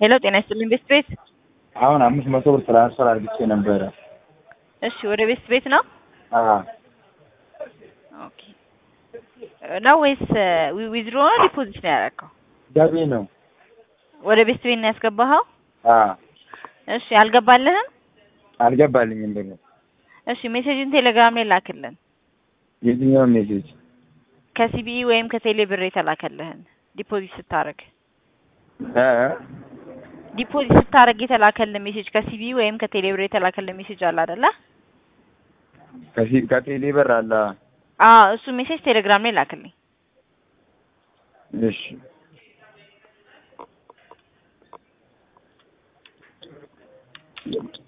ሄሎ ጤና ይስጥልኝ ቤስት ቤት። አሁን አምስት መቶ ብር ትራንስፈር አድርግቼ ነበረ። እሺ ወደ ቤስት ቤት ነው አዎ ኦኬ ነው ወይስ ዊዝድሮ ነው ዲፖዚት ነው ያደረገው? ገቢ ነው። ወደ ቤስት ቤት ነው ያስገባኸው? አዎ እሺ አልገባልህም? አልገባልኝም ብሩ። እሺ ሜሴጅን ቴሌግራም ላይ ላክልን። የትኛው ሜሴጅ? ከሲቢኢ ወይም ከቴሌ ብር የተላከልህን ዲፖዚት ስታደርግ እ ዲፖዚት ስታደርግ የተላከልን ሜሴጅ ከሲቢኢ ወይም ከቴሌ ብር የተላከልን ሜሴጅ አለ አይደለ? ከሲ- ከቴሌ ብር አለ። አዎ እሱ ሜሴጅ ቴሌግራም ላይ ላክልኝ። እሺ